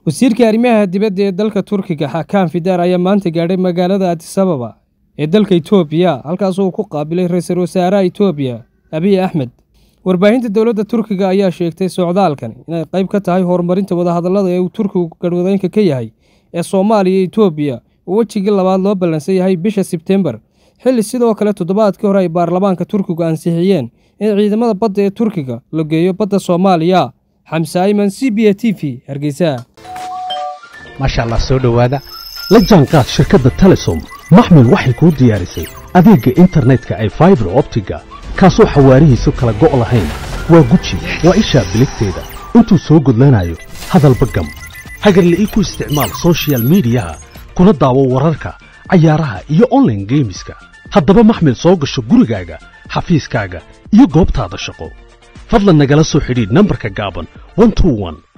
wasiirka arrimaha dibadda ee dalka turkiga xakaan fidaar ayaa maanta gaadhay magaalada adisababa ee dalka itoobiya halkaasoo uu ku qaabilay ra-iisul wasaaraha itoobiya abiy axmed warbaahinta dowladda turkiga ayaa sheegtay socdaalkan inay qayb ka tahay horumarinta wadahadallada ee uu turkigu garhwadeynka ka yahay ee soomaaliya iyo itoobiya oo wejigii labaad loo ballansan yahay bisha sebtembar xilli sidoo kale toddobaadkii hore ay baarlamaanka turkigu ansixiyeen in ciidamada badda ee turkiga la geeyo badda soomaaliya xamse ayman c b a t v hargeysa maasha allah soo dhowaada la jaanqaad shirkadda telesom maxmil waxay kuu diyaarisay adeegga internetka ay faibar optiga kaasoo xawaarihiisu kala go' lahayn waa guji waa ishaa biligteeda intuu soo gudlanayo hadalba gam hagarle ii ku isticmaal sochial midiyaha kuna daawo wararka cayaaraha iyo onlaine geemiska haddaba maxmil soo gasho gurigaaga xafiiskaaga iyo goobtaada shaqo fadlan nagala soo xidhiidh nambarka gaaban